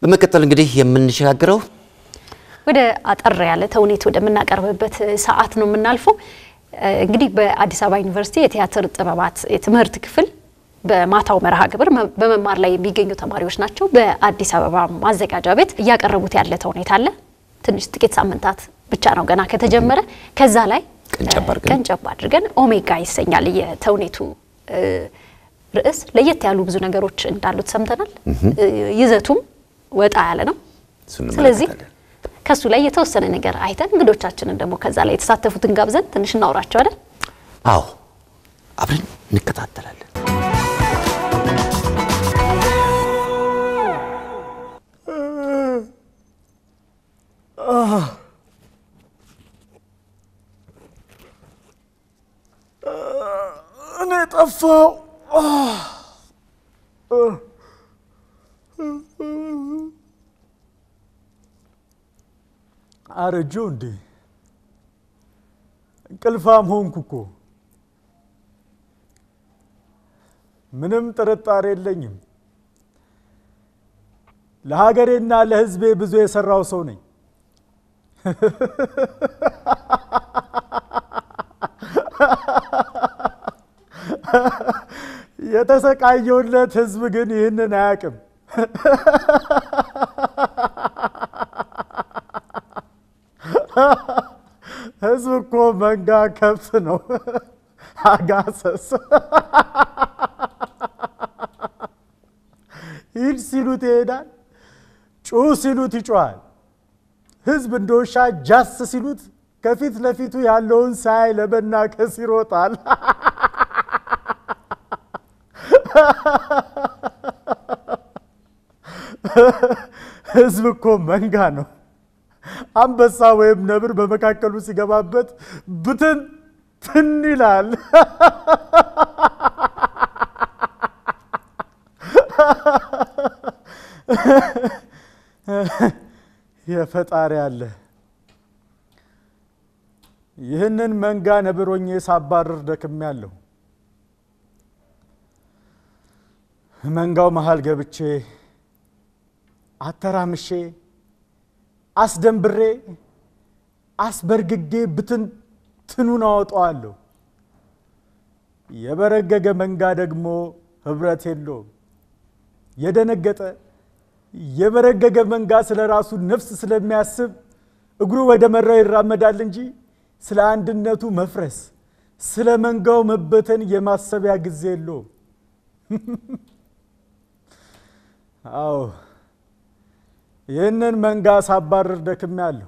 በመቀጠል እንግዲህ የምንሸጋግረው ወደ አጠር ያለ ተውኔት ወደምናቀርብበት ሰዓት ነው የምናልፈው። እንግዲህ በአዲስ አበባ ዩኒቨርሲቲ የቲያትር ጥበባት የትምህርት ክፍል በማታው መርሃ ግብር በመማር ላይ የሚገኙ ተማሪዎች ናቸው። በአዲስ አበባ ማዘጋጃ ቤት እያቀረቡት ያለ ተውኔት አለ። ትንሽ ጥቂት ሳምንታት ብቻ ነው ገና ከተጀመረ። ከዛ ላይ ቀንጨብ አድርገን ቀንጨብ አድርገን ኦሜጋ ይሰኛል የተውኔቱ ርዕስ። ለየት ያሉ ብዙ ነገሮች እንዳሉት ሰምተናል። ይዘቱም ወጣ ያለ ነው። እሱን ስለዚህ እንመለከታለን። ከሱ ላይ የተወሰነ ነገር አይተን እንግዶቻችንን ደግሞ ከዛ ላይ የተሳተፉትን ጋብዘን ትንሽ እናውራቸው አይደል? አዎ አብረን እንከታተላለን። እኔ ጠፋው። አረጀው እንዴ? እንቅልፋም ሆንኩ እኮ። ምንም ጥርጣሬ የለኝም። ለሀገሬና ለሕዝቤ ብዙ የሰራው ሰው ነኝ። የተሰቃየውለት ሕዝብ ግን ይህንን አያውቅም። ሕዝብ እኮ መንጋ ከብት ነው። አጋሰስ ሂድ ሲሉት ይሄዳል፣ ጩህ ሲሉት ይጮሃል። ሕዝብ እንደ ውሻ ጃስ ሲሉት ከፊት ለፊቱ ያለውን ሳያይ ለመናከስ ይሮጣል። ሕዝብ እኮ መንጋ ነው። አንበሳ ወይም ነብር በመካከሉ ሲገባበት ብትን ትን ይላል። የፈጣሪ አለ። ይህንን መንጋ ነብሮኜ ሳባርር ደክሜያለሁ። መንጋው መሃል ገብቼ አተራምሼ አስደንብሬ አስበርግጌ ብትንትኑን አወጣዋለሁ። የበረገገ መንጋ ደግሞ ህብረት የለውም። የደነገጠ የበረገገ መንጋ ስለ ራሱ ነፍስ ስለሚያስብ እግሩ ወደ መራው ይራመዳል እንጂ ስለ አንድነቱ መፍረስ፣ ስለ መንጋው መበተን የማሰቢያ ጊዜ የለውም። አዎ ይህንን መንጋ ሳባርር ደክሜያለሁ።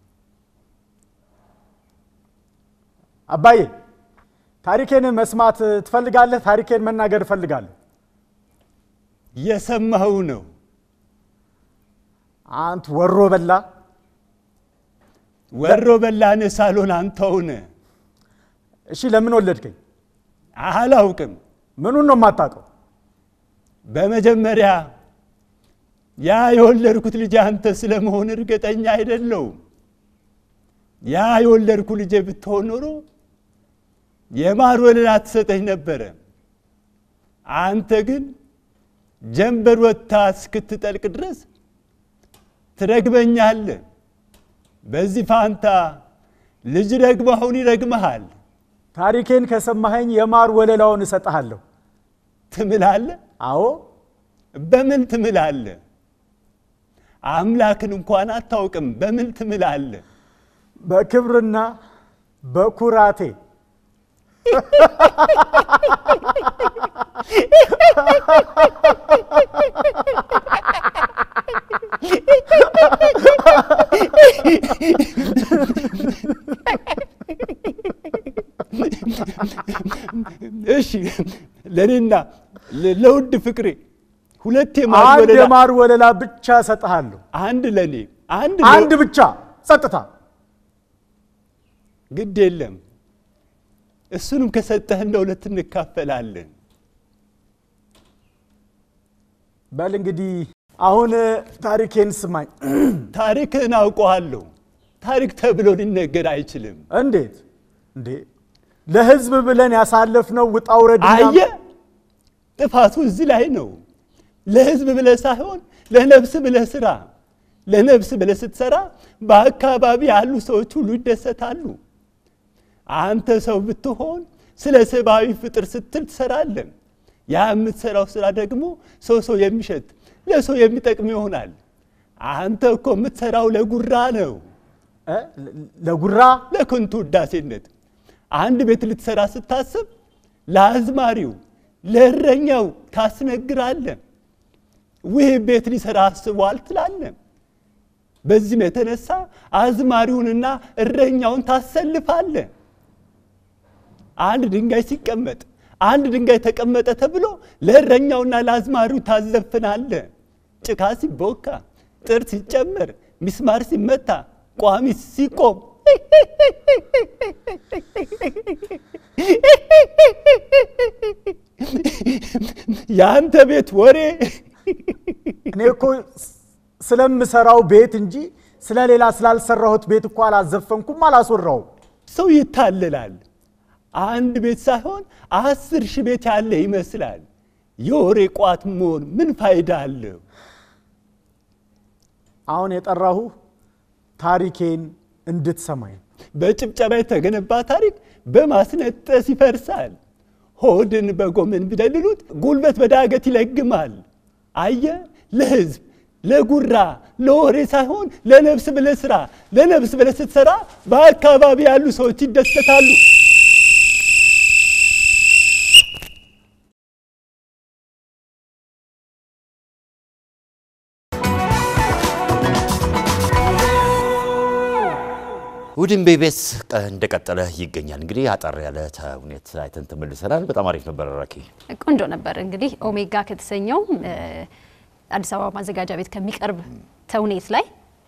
አባዬ ታሪኬን መስማት ትፈልጋለህ? ታሪኬን መናገር እፈልጋለሁ። የሰማኸው ነው። አንት ወሮ በላ ወሮ በላነ ሳሎን አንተውነ እሺ፣ ለምን ወለድከኝ? አላውቅም። ምኑን ነው የማታውቀው? በመጀመሪያ ያ የወለድኩት ልጅ አንተ ስለመሆን እርግጠኛ አይደለውም። ያ የወለድኩ ልጄ ብትሆን ኖሮ የማር ወለላ ትሰጠኝ ነበረ። አንተ ግን ጀንበር ወጥታ እስክትጠልቅ ድረስ ትረግመኛለህ። በዚህ ፋንታ ልጅ ደግሞ አሁን ይረግመሃል። ታሪኬን ከሰማኸኝ የማር ወለላውን እሰጥሃለሁ። ትምላለህ። አዎ በምን ትምላለህ? አምላክን እንኳን አታውቅም። በምን ትምላለህ? በክብርና በኩራቴ እሺ ለእኔና ለ- ለውድ ፍቅሬ ሁለት የማር አንድ ወለላ የማር ወለላ ብቻ እሰጥሃለሁ። አንድ ለእኔ አንድ አንድ ለ- ብቻ ጸጥታ። ግድ የለም እሱንም ከሰጠህን ለሁለት እንካፈላለን። በል እንግዲህ አሁን ታሪኬን ስማኝ። ታሪክህን አውቀዋለሁ። ታሪክ ተብሎ ሊነገር አይችልም። እንዴት እንዴ? ለህዝብ ብለን ያሳለፍነው ውጣ ውረድ አየ ጥፋቱ እዚህ ላይ ነው። ለህዝብ ብለህ ሳይሆን ለነፍስ ብለህ ስራ። ለነፍስ ብለህ ስትሰራ በአካባቢ ያሉ ሰዎች ሁሉ ይደሰታሉ። አንተ ሰው ብትሆን ስለ ሰብአዊ ፍጥር ስትል ትሰራለን። ያ የምትሰራው ስራ ደግሞ ሰው ሰው የሚሸት ለሰው የሚጠቅም ይሆናል። አንተ እኮ የምትሰራው ለጉራ ነው፣ እ? ለጉራ ለከንቱ ውዳሴነት። አንድ ቤት ልትሰራ ስታስብ ለአዝማሪው ለእረኛው ታስነግራለን። ውህ ቤት ሊሰራ አስቧል ትላለን። በዚህም የተነሳ አዝማሪውንና እረኛውን ታሰልፋለን። አንድ ድንጋይ ሲቀመጥ አንድ ድንጋይ ተቀመጠ ተብሎ ለእረኛውና ለአዝማሪው ታዘፍናለ። ጭካ ሲቦካ፣ ጥር ሲጨመር፣ ሚስማር ሲመታ፣ ቋሚ ሲቆም የአንተ ቤት ወሬ እኔ እኮ ስለምሰራው ቤት እንጂ ስለሌላ ስላልሰራሁት ቤት እኮ አላዘፈንኩም፣ አላስወራውም። ሰው ይታለላል። አንድ ቤት ሳይሆን አስር ሺህ ቤት ያለ ይመስላል። የወሬ ቋት መሆን ምን ፋይዳ አለው? አሁን የጠራሁ ታሪኬን እንድትሰማኝ ነው። በጭብጨባ የተገነባ ታሪክ በማስነጠስ ይፈርሳል። ሆድን በጎመን ቢደልሉት ጉልበት በዳገት ይለግማል። አየ ለህዝብ ለጉራ ለወሬ ሳይሆን ለነፍስ ብለህ ስራ። ለነፍስ ብለህ ስትሰራ በአካባቢ ያሉ ሰዎች ይደሰታሉ። ውድን ቤቤስ እንደቀጠለ ይገኛል። እንግዲህ አጠር ያለ ተውኔት አይተን ተመልሰናል። በጣም አሪፍ ነበር ራኪ። ቆንጆ ነበር። እንግዲህ ኦሜጋ ከተሰኘው እ፣ አዲስ አበባ ማዘጋጃ ቤት ከሚቀርብ ተውኔት ላይ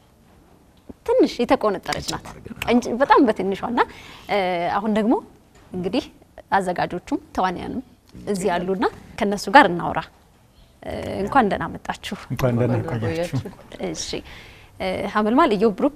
ትንሽ የተቆነጠረች ናት እንጂ በጣም በትንሿ እና እ፣ አሁን ደግሞ እንግዲህ አዘጋጆቹም ተዋንያንም እዚህ ያሉና ከነሱ ጋር እናውራ። እ፣ እንኳን ደህና መጣችሁ። እንኳን ደህና ቆያችሁ። እሺ እ፣ ሀመልማል ኢዮብ ብሩክ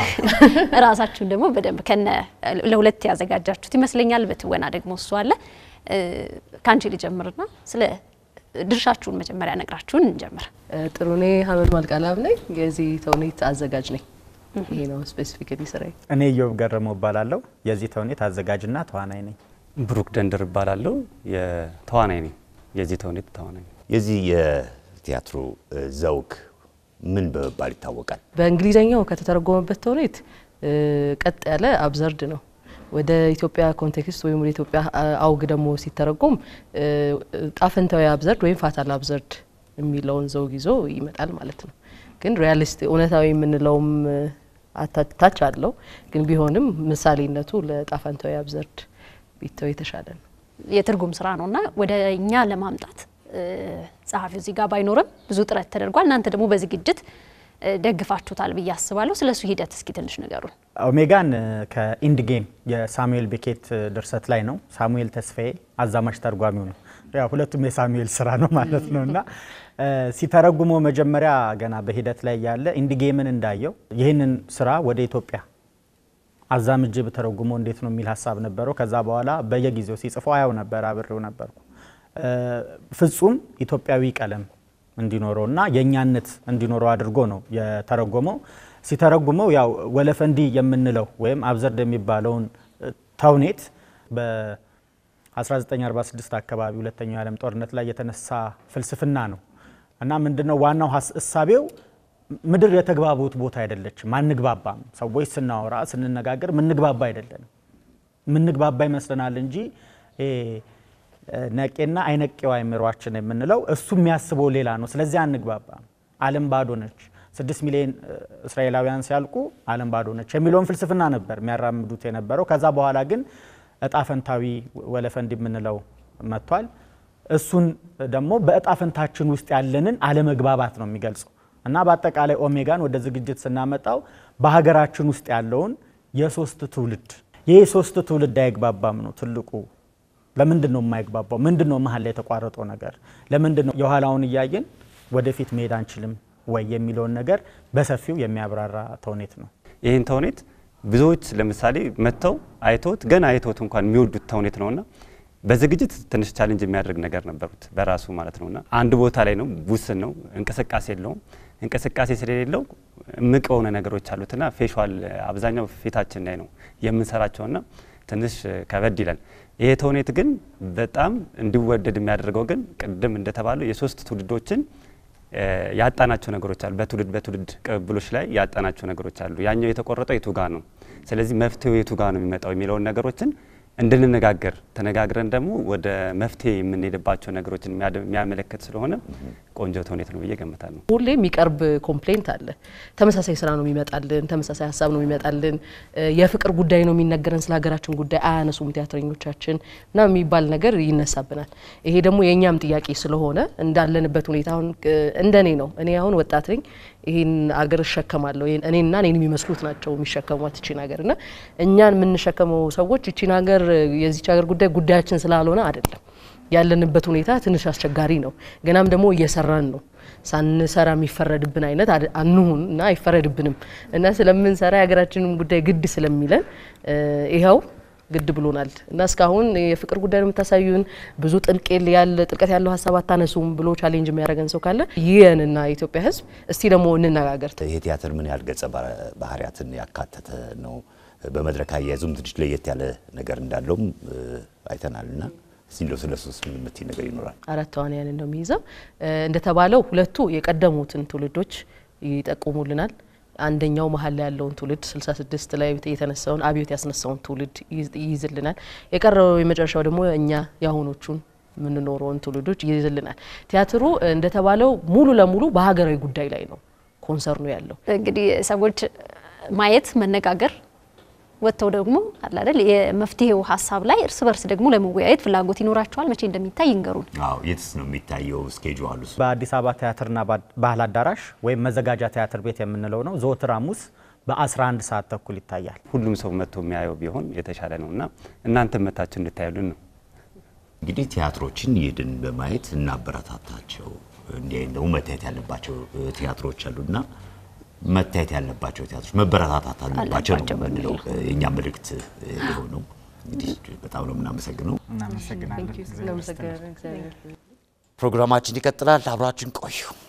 ራሳችሁን ደግሞ በደንብ ከነ ለሁለት ያዘጋጃችሁት ይመስለኛል። በትወና ደግሞ እሱ አለ። እ፣ ከአንቺ ልጀምርና ስለ ድርሻችሁን መጀመሪያ ነግራችሁን እንጀምር። ጥሩ እኔ ሀመልማል ቃላብ ነኝ። የዚህ ተውኔት አዘጋጅ ነኝ። ይሄ ነው ስፔሲፊካሊ ስራዬ። እኔ ኢዮብ ገረመው እባላለሁ። የዚህ ተውኔት አዘጋጅና ተዋናይ ነኝ። ብሩክ ደንደር እባላለሁ። የተዋናይ ነኝ። የዚህ ተውኔት ተዋናይ ነኝ። የዚህ የቲያትሩ እ፣ ዘውግ ምን በመባል ይታወቃል? በእንግሊዝኛው ከተተረጎመበት ተውኔት እ፣ ቀጥ ያለ አብዘርድ ነው። ወደ ኢትዮጵያ ኮንቴክስት ወይም ወደ ኢትዮጵያ አ- አውግ ደግሞ ሲተረጎም እ፣ ጣፈንታዊ አብዘርድ ወይም ፋታል አብዘርድ የሚለውን ዘውግ ይዞ ይመጣል ማለት ነው። ግን ሪያሊስት እውነታዊ የምንለውም እ፣ አታ- ታች አለው። ግን ቢሆንም ምሳሌነቱ ለጣፈንታዊ አብዘርድ ቢተው የተሻለ ነው። የትርጉም ስራ ነው እና ወደ እኛ ለማምጣት እ፣ ጸሐፊው እዚህ ጋር ባይኖርም ብዙ ጥረት ተደርጓል። እናንተ ደግሞ በዝግጅት እ፣ ደግፋችሁታል ብዬ አስባለሁ። ስለ እሱ ሂደት እስኪ ትንሽ ንገሩን። ኦሜጋን እ፣ ከኢንድ ጌም የሳሙኤል ቤኬት እ፣ ድርሰት ላይ ነው። ሳሙኤል ተስፋዬ አዛማች ተርጓሚው ነው። ያው ሁለቱም የሳሙኤል ስራ ነው ማለት ነው እና እ፣ ሲተረጉመው መጀመሪያ ገና በሂደት ላይ ያለ ኢንድ ጌምን እንዳየው ይህንን ስራ ወደ ኢትዮጵያ አዛምጄ በተረጉሞ እንዴት ነው የሚል ሀሳብ ነበረው። ከዛ በኋላ በየጊዜው ሲጽፈው አያው ነበር፣ አብሬው ነበርኩ። እ፣ ፍጹም ኢትዮጵያዊ ቀለም እንዲኖረው እና የእኛነት እንዲኖረው አድርጎ ነው የተረጎመው። ሲተረጉመው ያው ወለፈንዲ የምንለው ወይም አብዘርድ የሚባለውን እ፣ ተውኔት በ1946 አካባቢ ሁለተኛው የዓለም ጦርነት ላይ የተነሳ ፍልስፍና ነው እና ምንድነው ዋናው ሀስ- እሳቤው ምድር የተግባቡት ቦታ አይደለችም፣ አንግባባም። ሰዎች ስናወራ ስንነጋገር ምንግባባ አይደለንም። ምንግባባ ይመስለናል እንጂ ይሄ ነቄና አይነቄው አይምሯችን የምንለው እሱ የሚያስበው ሌላ ነው። ስለዚህ አንግባባም። ዓለም ባዶ ነች። ስድስት ሚሊዮን እ፣ እስራኤላውያን ሲያልቁ ዓለም ባዶ ነች የሚለውን ፍልስፍና ነበር የሚያራምዱት የነበረው። ከዛ በኋላ ግን እጣ ፈንታዊ ወለፈንድ የምንለው መጥቷል። እሱን ደግሞ በእጣ ፈንታችን ውስጥ ያለንን አለመግባባት ነው የሚገልጸው እና በአጠቃላይ ኦሜጋን ወደ ዝግጅት ስናመጣው በሀገራችን ውስጥ ያለውን የሶስት ትውልድ ይህ የሶስት ትውልድ አይግባባም ነው ትልቁ ለምንድን ነው የማይግባባው? ምንድን ነው መሀል ላይ የተቋረጠው ነገር? ለምንድን ነው የኋላውን እያየን ወደፊት መሄድ አንችልም ወይ የሚለውን ነገር በሰፊው የሚያብራራ ተውኔት ነው። ይህን ተውኔት ብዙዎች ለምሳሌ መጥተው አይተውት ገና አይተውት እንኳን የሚወዱት ተውኔት ነውና በዝግጅት ትንሽ ቻሌንጅ የሚያደርግ ነገር ነበሩት በራሱ ማለት ነውና አንድ ቦታ ላይ ነው፣ ውስን ነው፣ እንቅስቃሴ የለውም። እንቅስቃሴ ስለሌለው እምቅ የሆነ ነገሮች አሉትና ፌሻል አብዛኛው ፊታችን ላይ ነው የምንሰራቸውና ትንሽ ከበድ ይላል። ይሄ ተውኔት ግን በጣም እንዲወደድ የሚያደርገው ግን ቅድም እንደተባለው የሶስት ትውልዶችን ያጣናቸው ነገሮች አሉ። በትውልድ በትውልድ ቅብብሎች ላይ ያጣናቸው ነገሮች አሉ። ያኛው የተቆረጠው የቱ ጋ ነው፣ ስለዚህ መፍትሄው የቱ ጋ ነው የሚመጣው የሚለውን ነገሮችን እንድንነጋገር ተነጋግረን ደግሞ ወደ መፍትሄ የምንሄድባቸው ነገሮችን የሚያመለክት ስለሆነ ቆንጆ ተውኔት ነው ብዬ ገምታለሁ። ሁሌ የሚቀርብ ኮምፕሌንት አለ። ተመሳሳይ ስራ ነው የሚመጣልን፣ ተመሳሳይ ሀሳብ ነው የሚመጣልን፣ የፍቅር ጉዳይ ነው የሚነገረን፣ ስለ ሀገራችን ጉዳይ አያነሱም ቲያትረኞቻችን እና የሚባል ነገር ይነሳብናል። ይሄ ደግሞ የእኛም ጥያቄ ስለሆነ እንዳለንበት ሁኔታ አሁን እንደኔ ነው። እኔ አሁን ወጣት ነኝ። ይህን አገር እሸከማለሁ። እኔና እኔን የሚመስሉት ናቸው የሚሸከሟት ይቺን ሀገር እና እኛን የምንሸከመው ሰዎች ይቺን ሀገር የዚች ሀገር ጉዳይ ጉዳያችን ስላልሆነ አይደለም ያለንበት ሁኔታ ትንሽ አስቸጋሪ ነው። ገናም ደግሞ እየሰራን ነው። ሳንሰራ የሚፈረድብን አይነት አንሁን እና አይፈረድብንም እና ስለምንሰራ የሀገራችንም ጉዳይ ግድ ስለሚለን ይኸው ግድ ብሎናል እና እስካሁን የፍቅር ጉዳይ ነው የምታሳዩን ብዙ ጥልቅ ያለ ጥልቀት ያለው ሀሳብ አታነሱም ብሎ ቻሌንጅ የሚያደርገን ሰው ካለ ይህንና የኢትዮጵያ ሕዝብ እስቲ ደግሞ እንነጋገር። ይሄ ቲያትር ምን ያህል ገጸ ባህሪያትን ያካተተ ነው? በመድረክ አያያዙም ትንሽ ለየት ያለ ነገር እንዳለውም አይተናል እና እስቲ እንደው ስለ ሶስት ምን የምትይ ነገር ይኖራል? አራት ተዋንያን ነው የሚይዘው። እንደተባለው ሁለቱ የቀደሙትን ትውልዶች ይጠቁሙልናል። አንደኛው መሀል ላይ ያለውን ትውልድ 66 ላይ የተነሳውን አብዮት ያስነሳውን ትውልድ ይይዝልናል። የቀረው የመጨረሻው ደግሞ እኛ የአሁኖቹን የምንኖረውን ትውልዶች ይይዝልናል። ቲያትሩ እንደተባለው ሙሉ ለሙሉ በሀገራዊ ጉዳይ ላይ ነው ኮንሰርኑ ያለው። እንግዲህ ሰዎች ማየት መነጋገር ወጥተው ደግሞ አለ አይደል የመፍትሄው ሀሳብ ላይ እርስ በርስ ደግሞ ለመወያየት ፍላጎት ይኖራቸዋል። መቼ እንደሚታይ ይንገሩን። አዎ የትስ ነው የሚታየው? ስኬጁ አሉ በአዲስ አበባ ቲያትርና ባህል አዳራሽ ወይም መዘጋጃ ቲያትር ቤት የምንለው ነው። ዘወትር ሐሙስ በ11 ሰዓት ተኩል ይታያል። ሁሉም ሰው መጥቶ የሚያየው ቢሆን የተሻለ ነው እና እናንተም መታችሁ እንድታዩልን ነው። እንግዲህ ቲያትሮችን ይድን በማየት እናበረታታቸው። እንዲህ አይነት ደግሞ መታየት ያለባቸው ቲያትሮች አሉና መታየት ያለባቸው ቲያትሮች መበረታታት አለባቸው ነው የምንለው የእኛ መልእክት የሆነው። እንግዲህ በጣም ነው የምናመሰግነው። እናመሰግናለን። እናመሰግናለን። እግዚአብሔር ፕሮግራማችን ይቀጥላል። አብራችን ቆዩ።